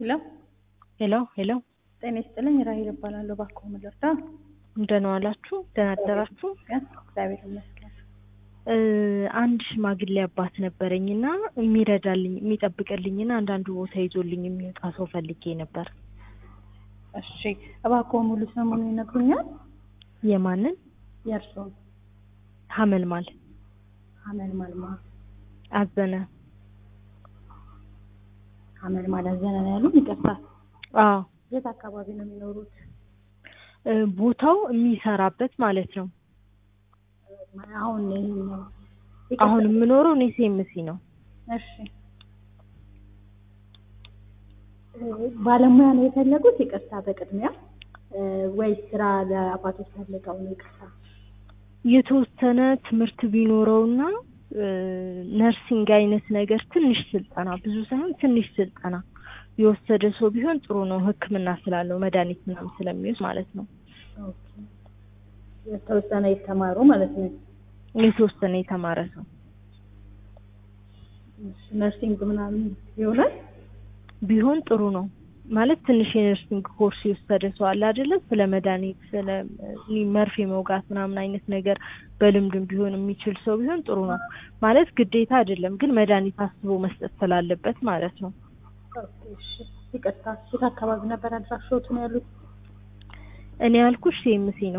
ሄሎ ሄሎ ሄሎ ጤና ይስጥልኝ። ራሄል እባላለሁ። እባክዎ ምን ልርዳ? እንደምን ዋላችሁ? ደህና አደራችሁ? እግዚአብሔር ይመስገን። እ አንድ ሽማግሌ አባት ነበረኝና የሚረዳልኝ የሚጠብቅልኝና አንዳንድ ቦታ ይዞልኝ የሚወጣ ሰው ፈልጌ ነበር። እሺ እባክዎ ሙሉ ስሙን ይነግሩኛል? የማንን? የእርስዎን? ሀመልማል ሀመል ማልማ አዘነ። ሀመል ማል አዘነ ነው ያሉን? ይቅርታ። አዎ የት አካባቢ ነው የሚኖሩት? እ ቦታው የሚሰራበት ማለት ነው። አሁን ይሄኛው አሁን የምኖረው እኔ ሴምሲ ነው። እሺ እ ባለሙያ ነው የፈለጉት? ይቅርታ በቅድሚያ እ ወይስ ስራ ለአባቶች ፈልገው ነው? ይቅርታ የተወሰነ ትምህርት ቢኖረውና እ ነርሲንግ አይነት ነገር ትንሽ ስልጠና ብዙ ሳይሆን ትንሽ ስልጠና የወሰደ ሰው ቢሆን ጥሩ ነው። ሕክምና ስላለው መድኃኒት ምናምን ስለሚወስድ ማለት ነው። ኦኬ የተወሰነ የተማሩ ማለት ነው። የተወሰነ የተማረ ሰው እሺ ነርሲንግ ምናምን ይሆናል? ቢሆን ጥሩ ነው። ማለት ትንሽ የነርሲንግ ኮርስ የወሰደ ሰው አለ አይደለ? ስለ መድኃኒት ስለ እ መርፌ መውጋት ምናምን አይነት ነገር በልምድም ቢሆን የሚችል ሰው ቢሆን ጥሩ ነው። ማለት ግዴታ አይደለም፣ ግን መድኃኒት አስቦ መስጠት ስላለበት ማለት ነው። ኦኬ እሺ ይቅርታ የት አካባቢ ነበር አድራሻዎት ነው ያሉት? እኔ ያልኩሽ ሴምሲ ነው።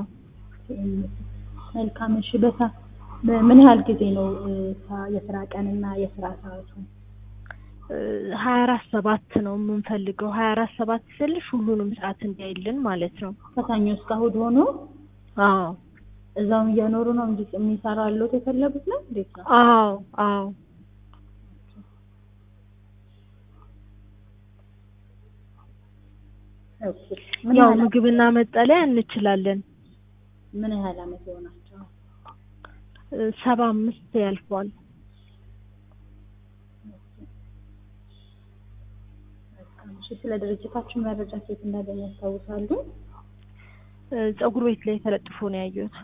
መልካም እሺ በሳ ምን ያህል ጊዜ ነው እ ሳ- የስራ ቀንና የስራ ሰዓቱ? ሀያ አራት ሰባት ነው የምንፈልገው። ሀያ አራት ሰባት ስልሽ ሁሉንም ሰዓት እንዲያይልን ማለት ነው። ከሰኞ እስከ እሑድ ሆኖ አዎ እዛውም እየኖሩ ነው እንጂ የሚሰራ አለዎት የፈለጉት ነው እንዴት ነው? አዎ አዎ ኦኬ ምን ያው ያህል ምግብና መጠለያ እንችላለን። ምን ያህል አመት ይሆናቸዋል? እ ሰባ አምስት ያልፈዋል። መልካም እሺ ስለ ድርጅታችን መረጃ ሴት እንዳገኘ ያስታውሳሉ? እ ፀጉር ቤት ላይ ተለጥፎ ነው ያየሁት።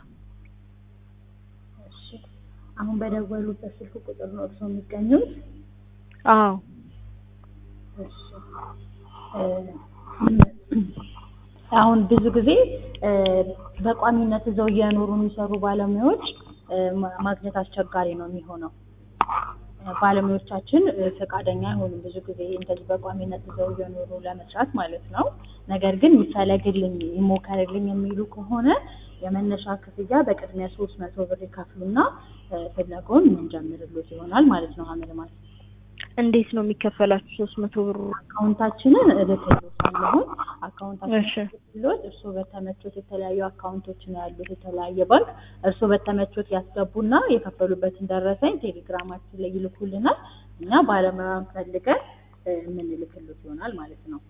እሺ አሁን በደወሉበት ስልክ ቁጥር ነው እርስዎ የሚገኙት? አዎ እሺ እ አሁን ብዙ ጊዜ እ በቋሚነት እዛው እየኖሩ የሚሰሩ ባለሙያዎች እ ማ- ማግኘት አስቸጋሪ ነው የሚሆነው። እ ባለሙያዎቻችን እ ፈቃደኛ አይሆኑም ብዙ ጊዜ እንደዚህ በቋሚነት እዛው እየኖሩ ለመስራት ማለት ነው። ነገር ግን ይፈለግልኝ ይሞከርልኝ የሚሉ ከሆነ የመነሻ ክፍያ በቅድሚያ ሶስት መቶ ብር ይከፍሉና እ ፍለጋውን የምንጀምርሎት ይሆናል ማለት ነው። ሀመል ማለት እንዴት ነው የሚከፈላችሁ? ሶስት መቶ ብሩ አካውንታችንን እልክልዎታለሁ። አካውንታችንን እሺ እልክልዎት እርስዎ በተመቾት የተለያዩ አካውንቶች ነው ያሉት የተለያየ ባንክ እርስዎ በተመቾት ያስገቡና የከፈሉበትን ደረሰኝ ቴሌግራማችን ላይ ይልኩልናል። እኛ ባለሙያውን ፈልገን እ የምንልክልዎት ይሆናል ማለት ነው።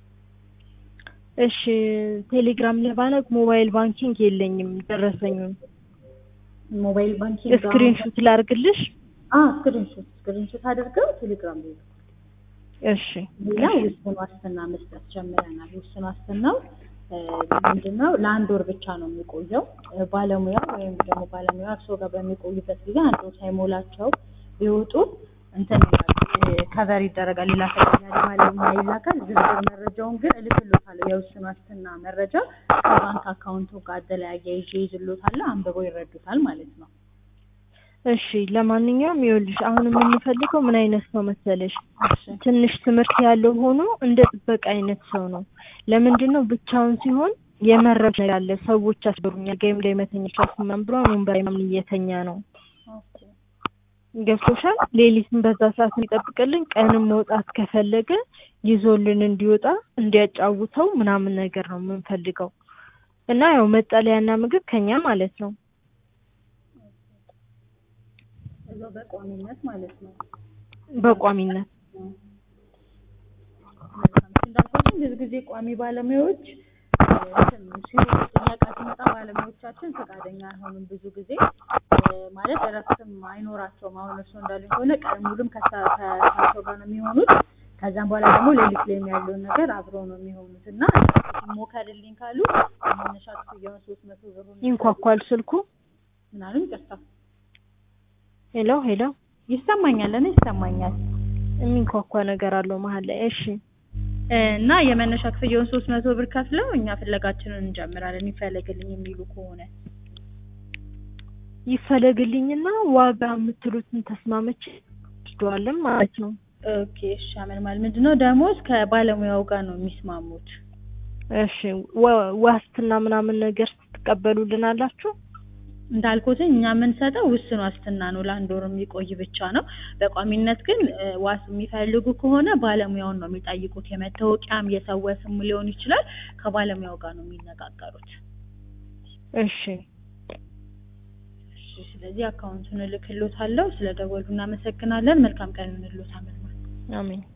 እሺ ቴሌግራም ለባነክ ሞባይል ባንኪንግ የለኝም። ደረሰኙን ሞባይል ባንኪንግ ስክሪንሹት ላርግልሽ? አ ስክሪንሾት ስክሪንሾት አድርገው ቴሌግራም ላይ ይልኩ። እሺ ሌላ ውስን ዋስትና መስጠት ጀምረናል። ውስን ዋስትናው እ ምንድነው ለአንድ ወር ብቻ ነው የሚቆየው። እ ባለሙያው ወይም ደግሞ ባለሙያ እርስዎ ጋር በሚቆዩበት ጊዜ አንድ ወር ሳይሞላቸው ቢወጡ እንትን ይላል እ ከቨር ይደረጋል። ሌላ ተጨማሪ ባለሙያ ይላካል። ዝርዝር መረጃውን ግን እልክልዎታለሁ። የውስን ዋስትና መረጃ ከባንክ አካውንቱ ጋር አደላያየ ይዤ ይዝልዎታለሁ። አንብበው ይረዱታል ማለት ነው። እሺ ለማንኛውም ይኸውልሽ አሁን የምንፈልገው ምን አይነት ሰው መሰለሽ? እሺ ትንሽ ትምህርት ያለው ሆኖ እንደ ጥበቃ አይነት ሰው ነው። ለምንድን ነው ብቻውን ሲሆን የመረብ ነገር አለ። ሰዎች ያስበሩኛል፣ ጋይም ላይ መተኛት ምናምን ብሎ ወንበር ላይ ምናምን እየተኛ ነው። ኦኬ ገብቶሻል? ሌሊትም በዛ ሰዓት እንዲጠብቅልን፣ ቀንም መውጣት ከፈለገ ይዞልን እንዲወጣ እንዲያጫውተው ምናምን ነገር ነው የምንፈልገው እና ያው መጠለያና ምግብ ከኛ ማለት ነው። እዛው በቋሚነት ማለት ነው። በቋሚነት መልካም እንዳልኳችሁ ብዙ ጊዜ ቋሚ ባለሙያዎች እ እንትን ሲሆን ጥያቄ ሲመጣ ባለሙያዎቻችን ፈቃደኛ አይሆኑም። ብዙ ጊዜ እ ማለት እረፍትም አይኖራቸውም። አሁን እርስዎ እንዳሉኝ ከሆነ ቀን ሙሉም ከሳ- ከእሳቸው ጋር ነው የሚሆኑት። ከዛም በኋላ ደግሞ ሌሊት ላይም ያለውን ነገር አብረው ነው የሚሆኑት እና ሞከርልኝ ካሉ መነሻ ክፍያውን ሶስት መቶ ብሩን ይንኳኳል ስልኩ። ምናምን ይቅርታ ሄሎ ሄሎ፣ ይሰማኛል፣ እኔ ይሰማኛል። የሚንኳኳ ነገር አለው መሀል ላይ። እሺ እና የመነሻ ክፍያውን ሶስት መቶ ብር ከፍለው እኛ ፍለጋችንን እንጀምራለን ይፈለግልኝ የሚሉ ከሆነ ይፈለግልኝና ዋጋ የምትሉትን ተስማመች ወስደዋለን ማለት ነው። ኦኬ እሺ አመልማል ምንድነው ደሞዝ ከባለሙያው ጋር ነው የሚስማሙት እሺ ወ- ዋስትና ምናምን ነገር ትቀበሉልን አላችሁ? እንዳልኩትኝ እኛ የምንሰጠው ውስን ዋስትና ነው ለአንድ ወር የሚቆይ ብቻ ነው በቋሚነት ግን እ፣ ዋስ የሚፈልጉ ከሆነ ባለሙያውን ነው የሚጠይቁት የመታወቂያም የሰው ስም ሊሆን ይችላል ከባለሙያው ጋር ነው የሚነጋገሩት እሺ እሺ ስለዚህ አካውንቱን እልክልዎታለሁ ስለ ደወሉ እናመሰግናለን መልካም ቀን እንልዎት አመልማል አሜን።